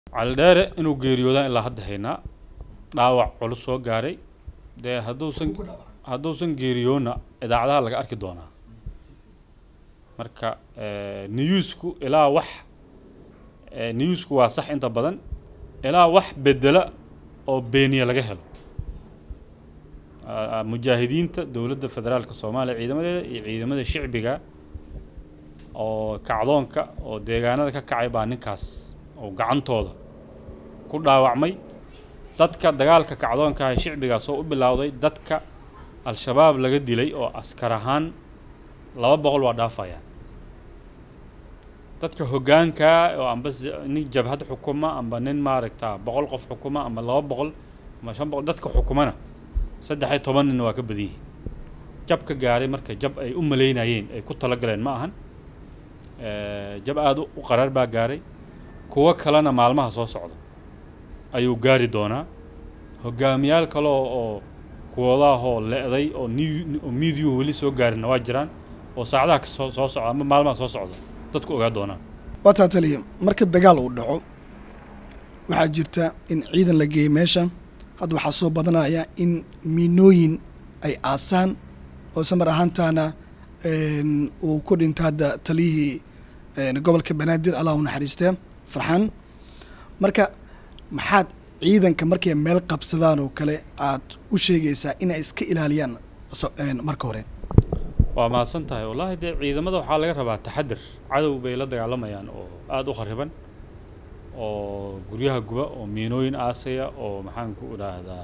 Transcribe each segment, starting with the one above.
caldheere inuu geeriyoodaan ilaa hadda haynaa dhaawac culus soo gaaray dee hadduusan hadduusan geeriyoonna idaacadaha laga arki doonaa marka newsku ilaa wax newsku waa sax inta badan ilaa wax bedela oo beeniya laga helo mujaahidiinta dowladda federaalka soomaaliya ciidamadeeda iyo ciidamada shicbiga oo kacdoonka oo deegaanada ka kacay baa ninkaas oo gacantooda ku dhaawacmay dadka dagaalka kacdoonka ah shicbigaas oo u bilowday dadka al-shabaab laga dilay oo askar ahaan laba boqol waa dhaafayaan dadka hoggaankaa oo amba nin jabhad xukuma amba nin maaragta boqol qof xukuma amba laba boqol ama shan boqol dadka xukumana saddex iyo toban nin waa ka badan yihiin jab ka gaaray marka jab ay u malaynayeen ay ku talagaleen ma ahan jab aada u qaraar baa gaaray kuwo kalena maalmaha soo socda ayuu gaari doonaa hogaamiyaal kale oo kuwadaahoo le-day oo oo miidiyuhu weli soo gaarinna waa jiraan oo saacadaha kasoo soo socda ama maalmaha soo socda dadku ogaa doonaan waa taa taliya marka dagaal uu dhaco waxaa jirta in ciidan la geeyey meesha hadda waxaa soo badanaya in miinooyin ay aasaan oo samar ahaantaana uu ku dhinta hadda taliyihii gobolka banaadir allah u naxariistee farxaan marka maxaad ciidanka markay meel qabsadaan oo kale aad u sheegaysaa inay iska ilaaliyaan marka hore waa mahadsan tahay wallaahi dee ciidamada waxaa laga rabaa taxadir cadow bay la dagaalamayaan oo aada u khariban oo guryaha guba oo miinooyin aasaya oo maxaan ku idhaahdaa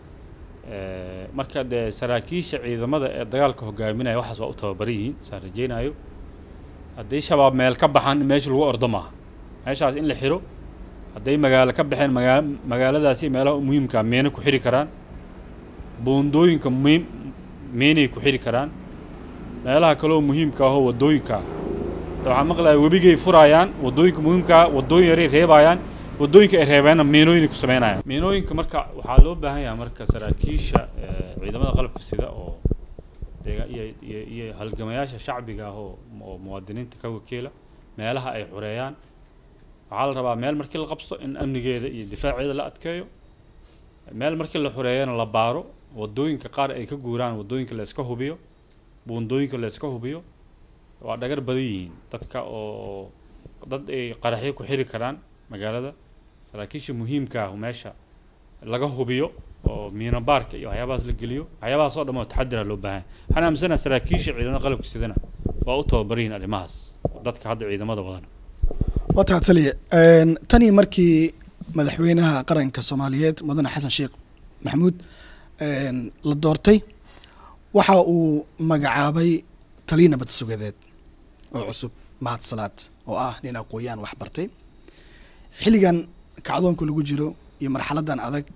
marka dee saraakiisha ciidamada ee dagaalka hogaaminaya waxaas waa u tababaran yihiin saan rajeynayo haddii shabaab meel ka baxaan in meesha lagu ordo maaha meeshaas in la xiro hadday magaalo ka baxeen magaa magaaladaasi meelaha muhiimkaa meena ku xiri karaan buundooyinka muhiim meenay ku xiri karaan meelaha kaleoo muhiimka ahoo waddooyinka waxaa maqlaya webigay furaayaan waddooyinka muhiimkaa waddooyin yaray reebaayaan waddooyinka ay reebeenna miinooyinay ku sameynayaan miinooyinka marka waxaa loo baahan yahay marka saraakiisha ciidamada qalabka sida oo deega iyo iyo iyo halgamayaasha shacbiga ah oo oo muwaadiniinta ka wakiila meelaha ay xureeyaan waxaa la rabaa meel markii la qabso in amnigeeda iyo difaaceeda la adkeeyo meel markii la xureeyana la baaro waddooyinka qaar ay ka guuraan waddooyinka la iska hubiyo buundooyinka la iska hubiyo waa dhagar badan yihiin dadka oo dad ay qaraxyo ku xiri karaan magaalada saraakiisha muhiimka ah meesha laga hubiyo oo miino baarka iyo waxyaabahaas la geliyo waxyaabahaas oo dhan oo taxadira loo baahan waxaan aaminsanaha saraakiisha ciidamada qalabka sidana waa u tababaran yihiin arrimahaas dadka hadda ciidamada wadana waa taa taliya tanii markii madaxweynaha qaranka soomaaliyeed mudane xasan sheekh maxamuud la doortay waxa uu magacaabay taliya nabad sugadeed oo cusub mahad salaad oo ah nin aqooyaan wax bartay xilligan kacdoonka lagu jiro iyo marxaladan adag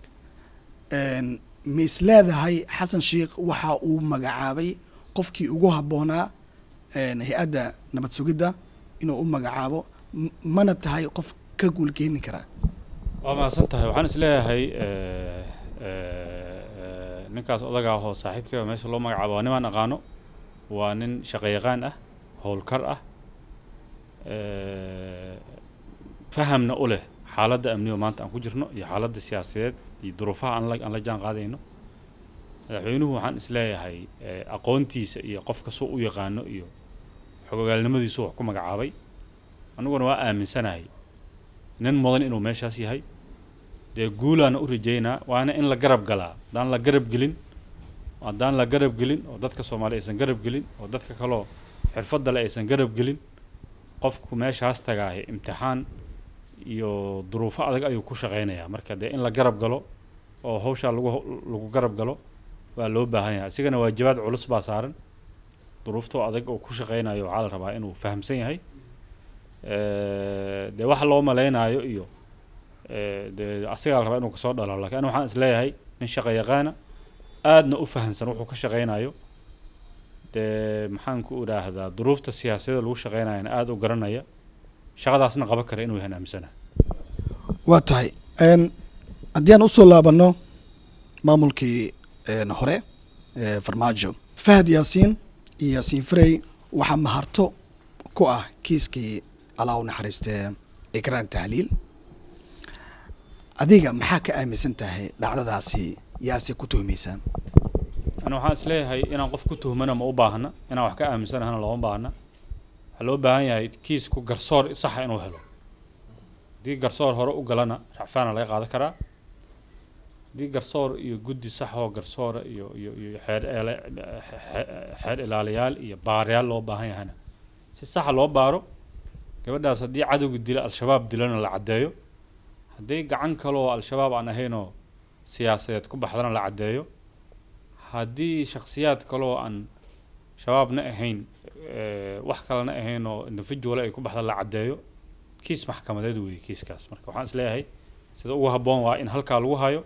ma is leedahay xasan sheekh waxa uu magacaabay qofkii ugu habboonaa hay-adda nabad sugidda inuu u magacaabo mana tahay qof ka guulgeeni karaa waa mahadsan tahay waxaan is leeyahay ninkaas odaga ahoo saaxiibkayba meesha loo magacaabo waa nimaan aqaano waa nin shaqayaqaan ah howlkar ah fahamna u leh xaaladda amnigo maanta aan ku jirno iyo xaaladda siyaasadeed iyo duruufaha aan la aan la jaan qaadayno madaxweynuhu waxaan is leeyahay aqoontiisa iyo qofka suu u yaqaano iyo xogogaalnimadiisu wax ku magacaabay aniguna waa aaminsanahay nin mudan inuu meeshaas yahay dee guulaana u rajeynaa waana in la garab galaa haddaan la garab gelin haddaan la garab gelin oo dadka soomaaliya aysan garab gelin oo dadka kaloo xirfadda le aysan garab gelin qofku meeshaas tagaahe imtixaan iyo duruufo adag ayuu ku shaqaynayaa marka dee in la garab galo oo hawshaa lagu lagu garab galo waa loo baahan yahay isigana waajibaad culus baa saaran duruuftoo adag oo ku shaqaynayo waxaa la rabaa inuu fahamsan yahay dee waxa loo malaynaayo iyo dee asigaa la rabaa inuu kasoo dhalo lakin ani waxaan is leeyahay nin shaqa yaqaana aadna u fahamsan wuxuu ka shaqaynayo dee maxaan ku idhaahdaa duruufta siyaasadda lagu shaqaynayana aada u garanaya shaqadaasna qaban kara inuu yahan aaminsana waa tahay haddii aan usoo laabano maamulkii hore farmaajo fahad yaasiin iyo yaasiin farey waxaa maharto ku ah kiiskii allah u naxariistee ikraan tahliil adiga maxaa ka aaminsan tahay dhacdadaasi yaase ku tuhmaysaa ani waxaan isleeyahay inaan qof ku tuhmana ma u baahna inaan wax ka aaminsanahana looma baahna waxaa loo baahan yahay kiisku garsoor saxa inuu helo haddii garsoor hore u galana racfaana laga qaadan karaa haddii garsoor iyo guddi sax oo garsoora iyo iyo iyo xeer eele xeer ilaaliyaal iyo baarayaal loo baahan yahana si saxa loo baaro gabadhaas haddii cadowga dila al-shabaab dilana la caddeeyo haddii gacan kaloo al-shabaab aan ahaynoo siyaasadeed ku baxdana la caddeeyo haddii shakhsiyaad kaloo aan shabaabna ahayn wax kalena ahayn oo individual ay ku baxda la caddeeyo kiis maxkamadeed weeye kiiskaas marka waxaan isleeyahay sida ugu habboon waa in halkaa lagu hayo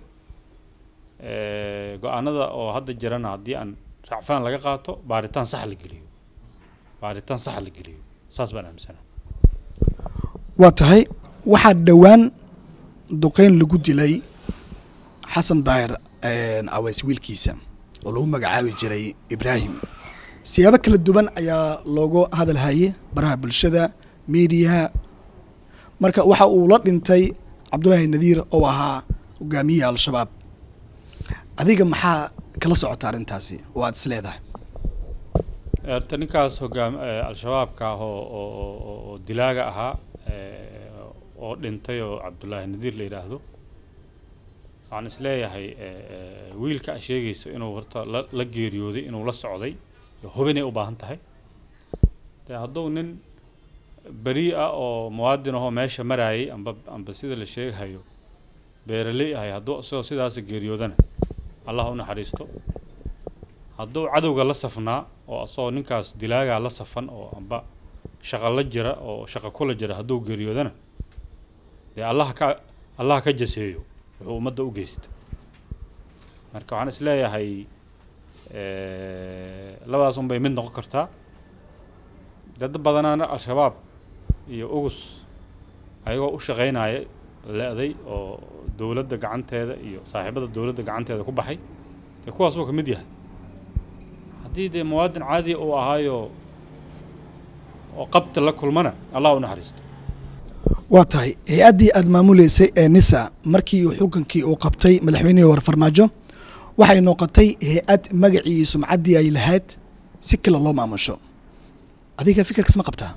go-aanada oo hadda jirana haddii aan racfaan laga qaato baaritaan sax la geliyo baaritaan sax la geliyo saas baan aaminsanaa waa tahay waxaa dhowaan duqeyn lagu dilay xasan daahir aweys wiilkiisa oo lagu magacaabi jiray ibraahim siyaabo kala duwan ayaa loogu hadal hayay baraha bulshada miidiyaha marka waxa uu la dhintay cabdullaahi nadiir oo ahaa hogaamiyihii al-shabaab adiga maxaa kala socota arrintaasi oo aada is leedahay horta ninkaas hogaam al-shabaabka ah oo oo oo dilaaga ahaa oo dhintay oo cabdullaahi nadiir la yidhaahdo waxaan is leeyahay wiilka a sheegayso inuu horta la la geeriyooday inuu la socday hubinay u baahan tahay de hadduu nin beri ah oo muwaadin ahoo meesha maraayay amba amba sida la sheegahayo beeraley ahay hadduu isagoo sidaas geeriyoodana allah u naxariisto hadduu cadowga la safnaa oo asagoo ninkaas dilaagaa la safan oo amba shaqa la jira oo shaqa kula jira hadduu geeriyoodana dee allah ka allah ka jaseeyo wuxuu ummadda u geysta marka waxaan is leeyahay labadaas un bay mid noqon kartaa dad badanaana al-shabaab iyo ugus ayagoo u shaqaynaya le-day oo dowladda gacanteeda iyo saaxiibada dowladda gacanteeda ku baxay dee kuwaas uu ka mid yahay haddii dee muwaadin caadiya uu ahaayo oo qabta la kulmana allah u naxariisto waa tahay hay-addii aada maamuleysay ee nisa markii xukunkii uu qabtay madaxweynihii hore farmaajo waxay noqotay hay-ad magacii iyo sumcaddii ay lahayd si kale loo maamusho adiga fikirkaas ma qabtaa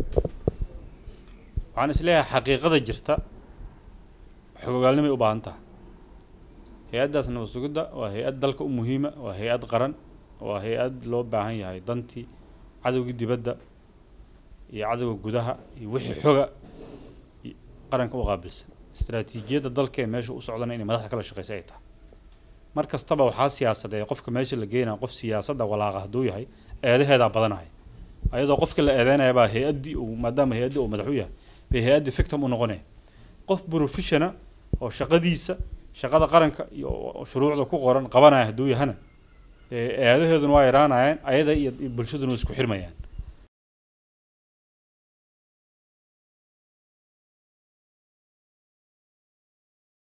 waxaan is leeyahay xaqiiqada jirta xogogaalnimay u baahan tahay hay-addaas nabad sugidda waa hay-ad dalka u muhiima waa hay-ad qaran waa hay-ad loo baahan yahay dantii cadowgii dibadda iyo cadowga gudaha iyo wixii xoga qaranka u qaabilsan istaraatiijiyadda dalka ee meesha u socdana inay madaxda kala shaqeysa ay tahay mar kastaba waxaa siyaasadeeya qofka meesha la geynaya qof siyaasadda walaaqa hadduu yahay eedaheedaa badanaya ayadoo qofka la eedeynaya baa hay-addii uu maadaama hay-addii uu madax u yahay bay hay-addii fictum u noqonaya qof professiona oo shaqadiisa shaqada qaranka iyo shuruucda ku qoran qabanaya hadduu yahana eedaheeduna waa yaraanayaan ayada iyo bulshaduna isku xirmayaan